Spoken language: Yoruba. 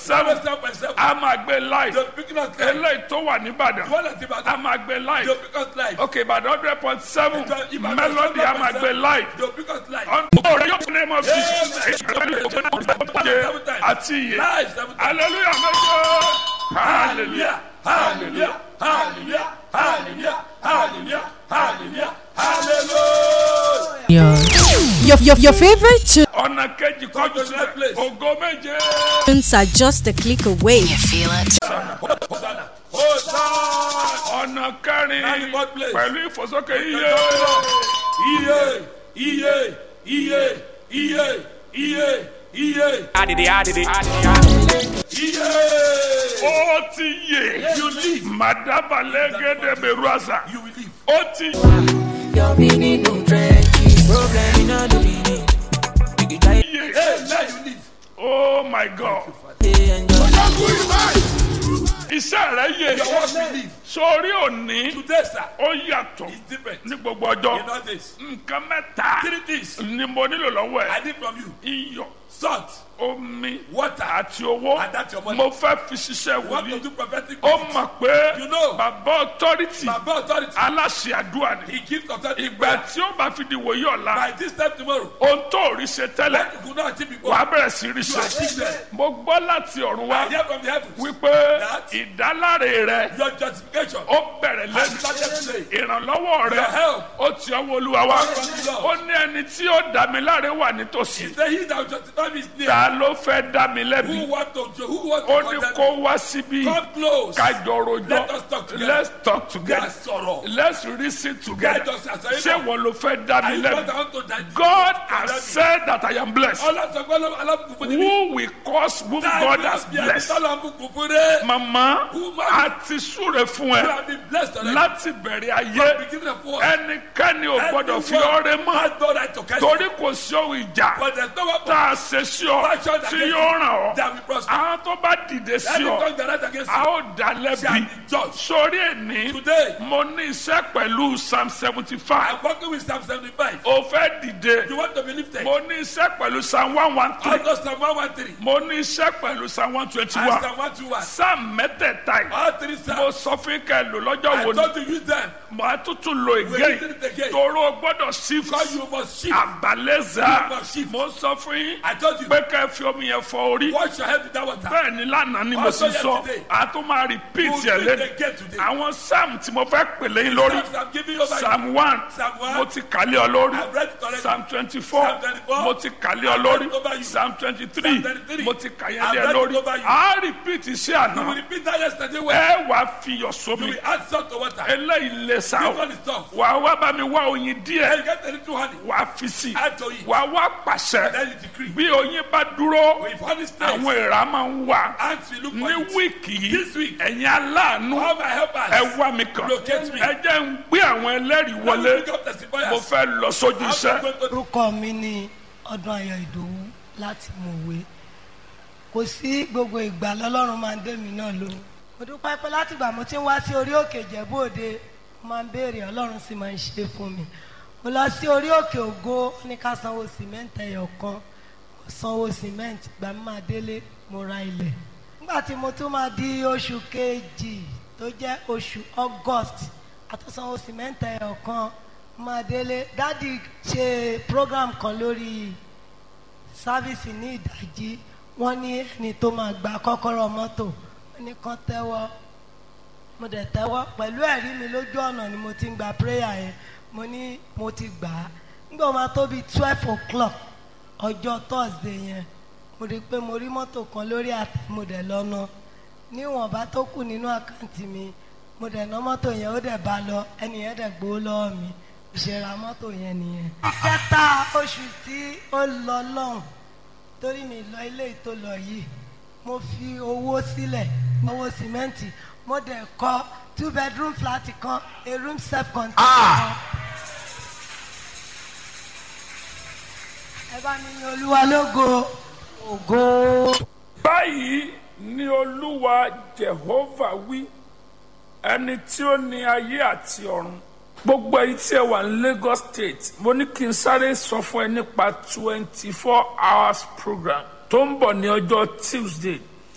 seven seven point seven. a máa gbé live the picking us live. eléyìí tó wà nìbàdàn the one that a Ibadan. máa gbé live the pick us live. ok ìbàdàn hundred point seven Ibadan melody a máa gbé live the pick us live. ọ̀rẹ́ yóò fún ẹ̀mọ́ bí àti iye live seven times. hallelujah méje hallelujah hallelujah hallelujah hallelujah hallelujah hallelujah hallelujah. Your, your, your favorite ọ̀nà kejì kọjú sílẹ̀ place. ògo méje tunes are just a click away. You feel it? hosanna hosanna. ọ̀nà kẹrin Ninety fourth place. pẹ̀lú ìfòsókè iye iye iye iye iye iye iye I did it, I did it, I did it. iye. ó ti yè you live madaba lẹ́gẹ́dẹ́ bẹ̀rù àṣà you will live. ó ti Your meaning no trenches. Problem in all the meaning. You can try yè hey now you live. oh my god to enjoy. iṣẹ́ rẹ̀ yè your work will live. sórí òní today sir ó yàtọ̀ is different. ní gbogbo ọjọ́ in all days. nǹkan mẹ́ta three things ni mo nílò lọ́wọ́ I ẹ̀ need from you. iyọ̀ salt omi water àti owó And that's your money. mo fẹ́ fi ṣiṣẹ́ want to wòlíì do prophetic ó work. mọ̀ pé You know. bàbá authority baba authority aláṣẹ àdúrà ni he gives authority ìgbà tí ó bá fi di wòye ọ̀la by this time tomorrow. ohun tó rí ṣe tẹ́lẹ̀ what you could not achieve before. wàá bẹ̀rẹ̀ sí rí you ṣe achieve them. mo gbọ́ láti ọ̀run I wá hear from the heavens. wípé That- ìdáláre rẹ your justification. ó bẹ̀rẹ̀ has lẹ́nu started today. ìrànlọ́wọ́ rẹ Your help. ó ti ọwọ́ olúwa wá Come from the Lord. ó ní ẹni tí ó dá mi láre wà nítòsí he say he that will justify me is near. ta ló fẹ́ dá mi lẹ́bi who want to jo- who want ó to ní condemn kó me. wá síbí come close. kájọ rojọ́ Let us talk together. let's talk Ká together sọ̀rọ̀. let's reason together Let us àṣàyè ṣé náà. wọn ló fẹ́ dá mi I want lẹ́bi want to die. God has said that I am blessed ọlọ́sọ̀gbọ́n alábùkún ní mi. who will cause whom God has blessed ọlọ́bùkún fún rẹ̀. mama Who man- àti súre fún you ẹ have been blessed already. láti bẹ̀rẹ̀ ayé beginning of war. ẹnikẹ́ni ò gbọ́dọ̀ fi Everyone ọrẹ mọ́ has no right to catch torí you. kò sí ohun ìjà but there is no weapon tá a ṣe sí ọ Fashion tí against yóò ràn ọ́ that will prosper. àwọn tó bá dìde sí any ọ tongue that rise against a you ó dá shall lẹ́bi be judged. sórí ẹni Today, mo ní iṣẹ́ pẹ̀lú psalm seventy five I'm working with Psalm 75. o fẹ́ dìde You want to be lifted? mo ní iṣẹ́ pẹ̀lú psalm one one three Also Psalm 113 mo ní iṣẹ́ pẹ̀lú psalm one twenty and one Psalm 121. psalm mẹ́tẹ̀ẹ̀ta yìí All three mo Psalms. sọ fún kẹ́ lò lọ́jọ́ I wo ni told you use them. mo á tútù lo We ìgé did it again. toro gbọ́dọ̀ sí Because you must shift. àbálẹ́zà You must shift. mo sọ fún yín I told you. pé kẹ́ ẹ fi omi yẹn fọ orí Wash your head with that water. bẹ́ẹ̀ ni lánàá ni mo Also sì sọ yesterday. a tún máa repeat You ẹ̀ do it lẹ́nu again today. àwọn psalm tí mo fẹ́ pèlè yín lórí Psalms I'm giving you over psalm one Psalm one. mo ti kàlẹ́ ọ lórí I've read it already. psalm twenty four Psalm 24. mo ti kàlẹ́ ọ I've lórí read it over you. psalm twenty three Psalm 23. mo ti kàyẹ́ I've lé ẹ read it lórí over you. a repeat iṣẹ́ You will àná repeat that yesterday well. ẹ wàá fiyọ̀ You sómi will add salt to water. eléyìí lè sá This o one is tough. wàá wá bá mi wá oyin Then díẹ̀ you get a little honey. wàá fi sí Add to it. wàá wá pàṣẹ Then you decree. bí oyin bá dúró If honey stays, àwọn èèrà máa ń wà ants will look for ní it. wíìkì yìí This week. ẹ̀yin aláàánú All my helpers. ẹ wá mi kàn Locate me. ẹ jẹ́ ń gbé àwọn ẹlẹ́rìí Let wọlé me pick up testifiers. mo fẹ́ lọ sójú I'm iṣẹ́ going to- orúkọ mi ní ọdún ayọ̀ ìdòwú láti mọ̀wé kò sí gbogbo ìgbà lọ́lọ́run máa ń dé mi náà lóhùn mo dúpẹ́ pé látìgbà mo ti ń wá sí orí òkè ìjẹ̀bú òde mo máa ń béèrè ọlọ́run sì máa ń ṣe fún mi mo lọ sí orí òkè ògo ó ní ká sanwó sìmẹ́ǹtì ẹyọ kan mo sanwó sìmẹ́ǹtì gbà mí máa délé mo ra ilẹ̀ nígbà tí mo tún máa di oṣù kejì tó jẹ́ oṣù august àtúnsanwó sìmẹ́ǹtì ẹyọ kan mo máa délé dádì ṣe program kan lórí sáfíìsì ní ìdájí wọ́n ní ẹni tó máa gba kọ́kọ́rọ́ mọ́tò wọ́n ní kán tẹ́wọ́ mo dẹ̀ tẹ́wọ́ pẹ̀lú ẹ̀rí mi lójú ọ̀nà ni mo ti ń gba prayer yẹn mo ní mo ti gbà á nígbà wo máa tó bíi twelve o'clock ọjọ́ thursday yẹn mo rí i pé mo rí mọ́tò kan lórí àtẹ mo dẹ̀ lọ́nà níwọ̀nba tó kù nínú àkáǹtì mi mo dẹ̀ ná mọ́tò yẹn ó dẹ̀ bá lọ ẹni yẹn dẹ̀ gbowó lọ́wọ́ mi ìṣẹ̀ra mọ́tò yẹn nìyẹn. kẹta oṣù tí ó lọ lọ́hùn torí mi lọ ilé ìtò lọ yìí mo fi owó sílẹ̀ owó sìmẹ́ǹtì mo dẹ̀ kọ́ two bedroom flat kan a room self contained kan. ẹ bá mi ní olúwa lógo ògo. báyìí ni olúwa jehova wí ẹni tí ó ní ayé àti ọ̀run gbogbo èyí tí ẹ wà ní lagos state mo ní kí n sáré sọ fún ẹ nípa twenty four hours program tó ń bọ̀ ní ọjọ́ tuesday